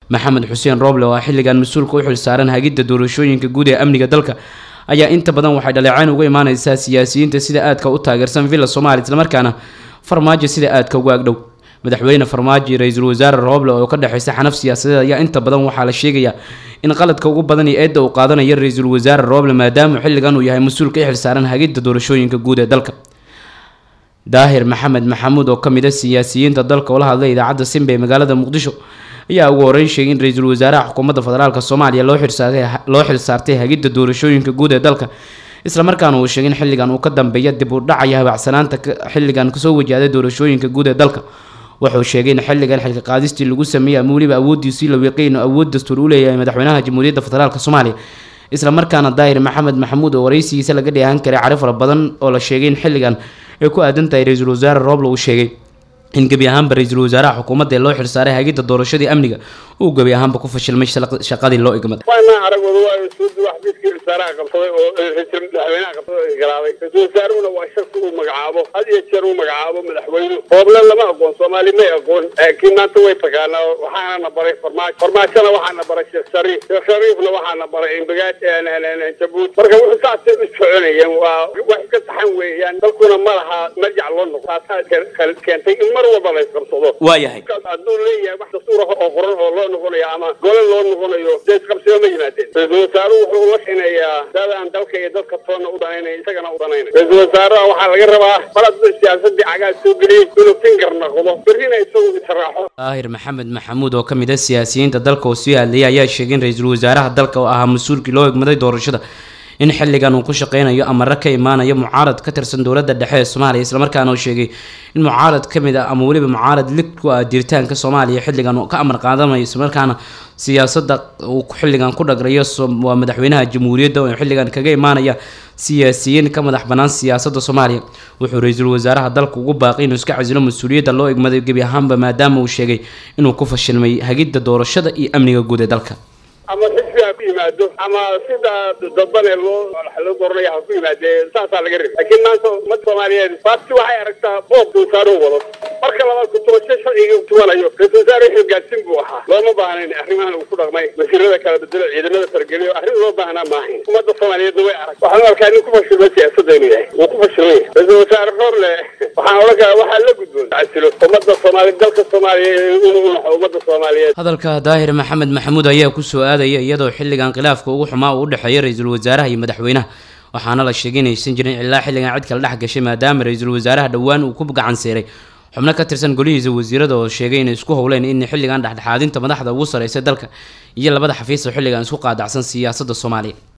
maxamed xuseen rooble oo ah xilligan mas-uulka u xilsaaran hagidda doorashooyinka guud ee amniga dalka ayaa inta badan waxay dhaleecayn uga imaaneysaa siyaasiyiinta sida aadka u taageersan villa soomaaliya islamarkaana farmaajo sida aadka uga agdhow madaxweyne farmaajo iyo ra-iisul wasaare rooble oo ka dhexeysa xanaf siyaasadeed ayaa inta badan waxaa la sheegayaa in qaladka ugu badan iyo eedda uu qaadanayo ra-iisul wasaare rooble maadaama xilligan uu yahay mas-uulka i xilsaaran hagidda doorashooyinka guud ee dalka daahir maxamed maxamuud oo kamid a siyaasiyiinta dalka oo la hadlay idaacadda simba ee magaalada muqdisho ayaa ugu horeyn sheegay in ra-iisul wasaaraha xukuumadda federaalk soomaaliya loo xilsaartay loo xilsaartay hagidda doorashooyinka guud ee dalka islamarkaana uu sheegay in xilligan uu ka dambeeya dib u dhacaya habacsanaanta xilligan kasoo wajahday doorashooyinka guud ee dalka wuxuu sheegay in xilligan xilka qaadistii lagu sameeyey ama weliba awoodiisii la wiiqay inuu awood dastuur u leeyahay madaxweynaha jamhuuriyadda federaalk soomaaliya islamarkaana daahir maxamed maxamuud oo wareysigiisa laga dheehan karay cari fara badan oo la sheegay in xilligan ay ku aadan tahay ra-iisul wasaare rooble uu sheegay in gebi ahaanba ra-iisul wasaaraha xukuumadda ee loo xilsaaray hagidda doorashadii amniga uu gebi ahaanba ku fashilmay shaqadii loo igmaday waana aragooda waa suudi wax midkii wasaaraha qabsaday oo ra-iisul madaxweynaha qabsaday galaaday ra-isul wasaaruhuna waa shaki uu magacaabo had iyo jeer uu magacaabo madaxweyne rooble lama aqoon soomaali may aqoon laakiin maanta way taqaanaa waxaana na baray farmaajo farmaajona waxaana baray sheekh shariif sheekh shariifna waxaana baray imbagaad jabuuti marka wuxuu saasay u soconayeen waa wax ka saxan weeyaan dalkuna ma laha marjac loo noqo taasaa keentay in mar walba la isqabsado waayahay hadduu leeyahay wax dastuur ah oo qoran oo loo noqonayo ama gole loo noqonayo dee isqabsiba ma yimaadeen ra-iisul wasaaruhu wuxuu la xineeyaa dad aan dalka iyo dadka toonna u danaynay isagana u danaynay ra-iisul wasaaraha waxaa laga rabaa mar hadduu siyaasadii cagaad soo geliyey inuu finger noqdo berrina isagu israaxo daahir maxamed maxamuud oo kamid ah siyaasiyiinta dalka oo sii hadlayay ayaa sheegay in ra-iisul wasaaraha dalka oo ahaa mas-uulkii loo egmaday doorashada in xilligan uu ku shaqeynayo amare ka imaanayo mucaarad ka tirsan dowladda dhexe ee soomaaliya islamarkaana uu sheegay in mucaarad ka mid ah ama weliba mucaarad lig ku ah jiritaanka soomaaliya xilligan uu ka amar qaadanayo islamarkaana siyaasadda uu xilligan ku dhagrayo waa madaxweynaha jamhuuriyadda oo xilligan kaga imaanaya siyaasiyiin ka madax bannaan siyaasadda soomaaliya wuxuu ra-iisul wasaaraha dalka ugu baaqay inuu iska casilo mas-uuliyadda loo egmaday gebi ahaanba maadaama uu sheegay inuu ku fashilmay hagidda doorashada iyo amniga guud ee dalka ama xisbi ha ku yimaado ama sida dadbane loo loo dooranaya ha ku yimaadee saasaa laga rabay laakiin maanta ummadda soomaaliyeed baabti waxay aragtaa boob wasaaro wado marka labaad kutubasho sharciga tubanayo ra-isul wasaare xilgaadsin buu ahaa looma baahnayn arrimahan uu ku dhaqmay wasiirada kala bedelo ciidamada fargeliyo arrin loo baahnaa maahayn ummadda soomaaliyeedna way arag waxaan arkaa nin ku fashilmay siyaasadda inuu yahay wuu ku fashilmay ra-isul wasaare roorle waxaan odhan karaa waxaa la gudboon casilo ummadda soomaaliya dalka soomaaliya inuu unaxo ummadda soomaaliyeed hadalka daahir maxamed maxamuud ayaa kusoo aadaya iyadoo xilligan khilaafka ugu xumaa uu u dhexeeya ra-iisul wasaaraha iyo madaxweynaha waxaana la sheegay inaysan jirin ilaa xilligan cid kala dhex gashay maadaama ra-iisul wasaaraha dhowaan uu ku gacan seeray xubno ka tirsan golihiisa wasiirada oo sheegay inay isku howleen in xilligan dhexdhexaadinta madaxda ugu sareysa dalka iyo labada xafiis oo xilligan isku qaadacsan siyaasadda soomaaliya